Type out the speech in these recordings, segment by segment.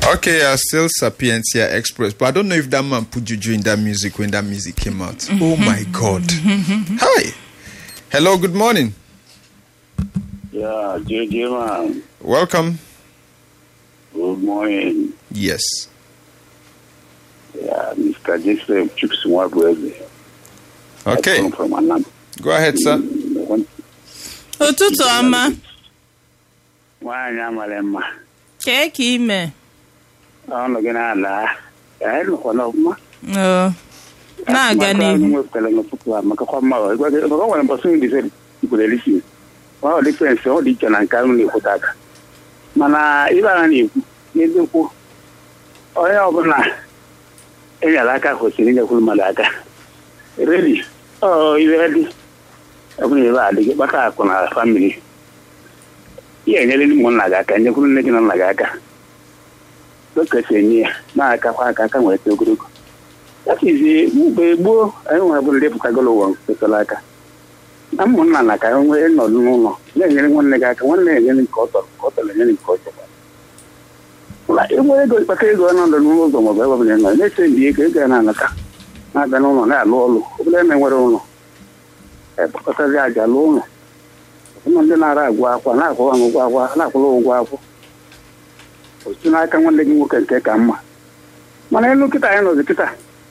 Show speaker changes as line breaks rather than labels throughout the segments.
Okay, uh, still Sapientia Express, but I don't know if that man put juju in that music when that music came out. oh my God! Hi, hello, good morning,
Yeah, JJ man.
welcome.
Good morning.
Yes,
Yeah, Mr. Joseph Chuks Mwabweze.
okay,
I come from Anam.
go ahead, sir.
ụtụtụ ọma
Nwaanyị amara mma.
kee ka ime
Ọnụ gị na-ala. Ya nọkwana ọfụma.
Oo, na-aga n'ihu
wepụtara n'ụtụtụ a maka kwa mma ọ gwa gị- maka o nwere mbọsị ndị sị ikwere lisi. Ọ dị fensị ọ dị iche na nke ahụ na-ekwute aka. Mana ibe agha na-ekwu n'eziokwu onye ọbụla enyere aka kwesịrị inyekwuru mmadụ aka. Redi, ọ ibe dị ọ bụla ebe a dị gị kpata akụ na famili ihe enyere ụmụnna gị aka nyekwuru nne gị na nna gị aka dokesi enye ya na-akakwa aka aka nwere eto ogologo yafizi mgbe gboo anyị nwere bụ ndị pụtagolo ụwa kwesịrị aka na ụmụnna na ka e nwee nọdụ n'ụlọ na-enyere nwanne gị aka nwanne enyere nke ọ tọrọ ka ọ tọrọ enyere nke ọ chọrọ na ịgbe ego kpata ego ọnọdụ n'ụlọ ụzọ maọbụ ebe ọbụla ị nọ na-eche ndị ego ego ya na-anata na-abịa n'ụlọ na-alụ ọrụ ọbụla eme nwere ụlọ ekpọkọtazi aja lụọ ụlọ ụmụ ndị na-ara agwụ akwa na-akwụwa m ụgwọ akwa na-akwụrụ ụgwọ akwụ otu n'aka nwanne gị nwoke nke ka mma mana elu kịta anyị nọzi kịta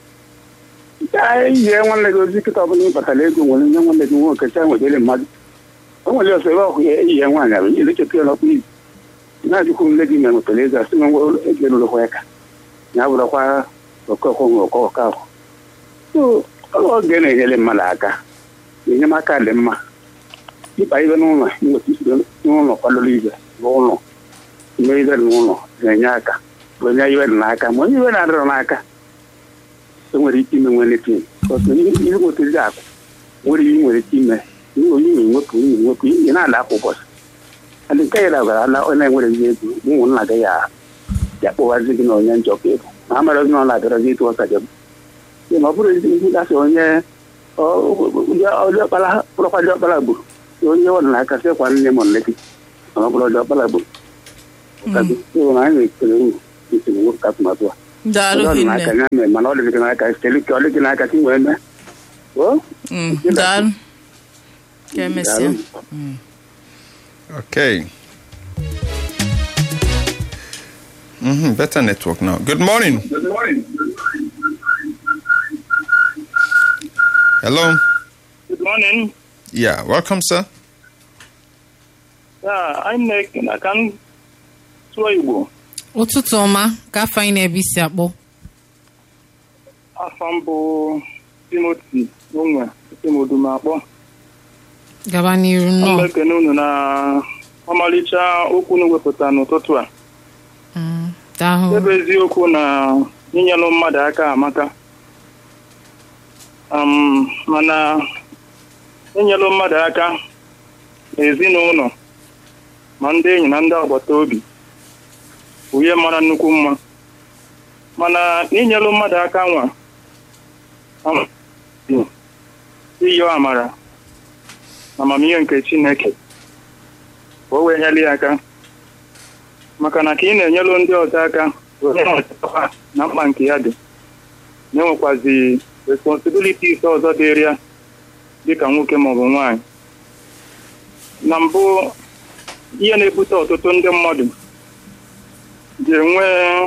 ihe nwanne gị ozi kịta ọbụla ịbatara ego nwere nye nwanne gị nwoke cha nwedere mmadụ o nwere ọsọ ebe ọhụ ya eyi ya nwaanyị abụ ihe lecheta ya n'ọkpụ izu na-ajụkwu nne gị mere nwetara ego asị nwe ego erurokwa ya ka ya bụrụkwa ọkọkọ nwe ọkọ ọkọ ahụ so oge na-enyere mmadụ aka enyemaka dị mma ịkpa ibe n'ụlọ nweta isido n'ụlọ kwadoro ibe n'ụlọ ime ibe dị n'ụlọ na-enye aka onye iwe dị n'aka ma onye iwe na-adịrọ n'aka enwere ike ime nwere tin ihe nwetezi akụ nwere ihe nwere ike ime onye ime nwepụ onye nwepụ ihe na-ala akwa ụbọchị adị nke ya dabara ala onye na-enwereghị ego ụmụnna gị ya ya kpọwazi gị na onye njọ ka ego ma a mara gị na ọ na-abịarazi ịtụ ọsa jem ma ọ bụrụ ezi ihe gasị onye ọjọkpara bụrụkwa ọjọkpara gburu onye ọ na aka sịkwa nne m nne gị ma ọ bụrụ ọjọkpara gburu na anyị na-ekele uru esi nwoke atụmatụ a
daalụ
ọ dị
hinne
n'aka ya mee mana ọ dị gị n'aka site ka ọ dị gị n'aka ka ị wee mee o
Mm, daalụ ka emesịa
Okay. hmm better network now. Good morning. Hello.
Good morning.
Yeah, welcome, sir.
Yeah, I'm Nick na ka m sụọ Igbo.
ụtụtụ ọma ka afọ anyị na-ebe isi akpọ
Afọ m bụ Timothy Onwe Timodumakpọ.
gaba n'iru
M
nnọọ
ekene unu na ọmalịcha okwu unu wepụta n'ụtụtụ a.
Mm, daalụ
Ebe eziokwu na inyelụ mmadụ aka amaka. Um, mana inyelụ mmadụ aka n'ezinụlọ ma ndị enyi na ndị agbata obi bụ ihe mara nnukwu mma mana inyelụ mmadụ aka nwa um, iyo amara na amamihe nke Chineke ka o wee nyere ya aka maka na ka ị na-enyelụ ndị ọzọ aka onye ọzọ na mkpa nke ya dị na-enwekwazi responsibilities ọzọ dịrị ya dịka nwoke maọbụ nwaanyị na mbụ ihe na-ebute ọtụtụ ndị mmadụ ji enwe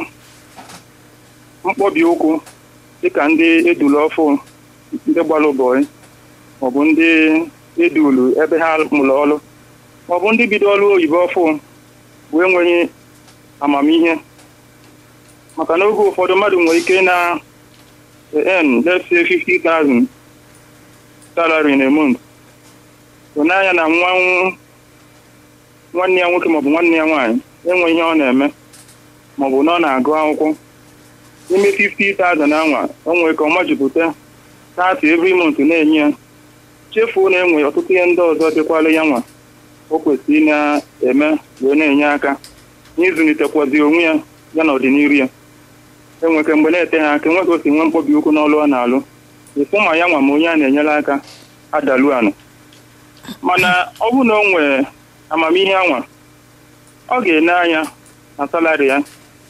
mkpọbi ụkwụ dịka ndị edulu ọfụ ndị gbara ụbọchị maọbụ ndị edulu ebe ha mụrụ ọrụ maọbụ ndị bido ọrụ oyibo ọfụ bụ enweghị amamihe maka na oge ụfọdụ mmadụ nwere ike na earn let's say 50,000 salary in a month so n'anya na nwa nwanne ya nwoke maọbụ nwanne ya nwaanyị enwe ihe ọ na-eme maọbụ na ọ na-agụ akwụkwọ n'ime 50,000 anwa o nwere ka ọ majupụta 30 every month na-enye ya chefuo na enwe ọtụtụ ihe ndị ọzọ dịkwala ya nwa o kwesịrị ị na-eme wee na-enye aka n'ịzụlitekwazi onwe ya ya na ọdịnihu ya enweke mgbe na-ete ha aka enweghị osi nwe mkpọbi ụkwụ n'ọlụ ọ na-alụ ịfụ ma ya nwa ma onye a na-enyere aka adalu anụ mana ọ bụrụ na o nwere amamihe anwa ọ ga-ene anya na salari ya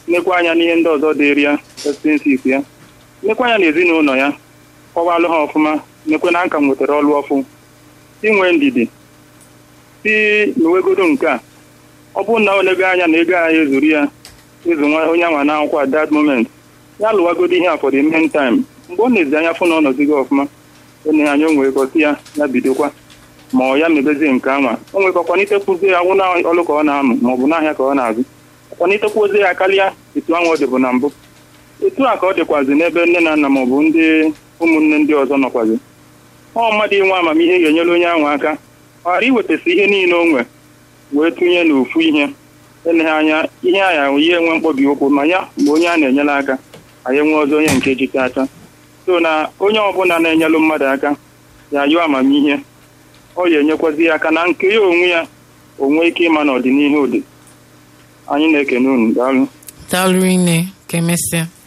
nekwa anya n'ihe ndị ọzọ dịrị ya expenses ya nekwa anya n'ezinụlọ ya kọwalụ ha ọfụma nekwe na nka m nwetara ọlụ ọfụ inwe ndidi si n'uwegodo nke a ọ bụrụ na o lego anya na ego ahụ ezuru ya ezu nwa onye anwa na akwụkwọ at that moment ya lụwagodo ihe a for the meantime mgbe ọ na-ezi anya fụ na ọnọdụ gị ọfụma enye anya o nwere gosi ya ya bidokwa ma ọ ya mebezie nke anwa o nwere ka ọkwanitekwu ya awụ na ọlụ ka ọ na-amụ ma ọ bụ n'ahịa ka ọ na-azụ ọkwanitekwu ozi ya karịa etu ahụ ọ dịbụ na mbụ etu a ka ọ dịkwazi n'ebe nne na nna ma ọ bụ ndị ụmụnne ndị ọzọ nọkwazi ọ mmadụ inwe amamihe ga-enyere onye ahụ aka ọ ghara iwetasị ihe niile o nwe wee tụnye n'ofu ihe eleghị anya ihe a ya ihe enwe mkpọbi ụkwụ ma ya mgbe onye a na-enyere aka anyị enwe ọzọ onye nke jite aka so na onye ọbụla na-enyelụ mmadụ aka ya yụọ amamihe ọ ya enyekwazi ya aka na nke ya onwe ya onwe ike ịma n'ọdịnihu ụdị anyị na-ekene unu daalụ
daalụ ine ka emesịa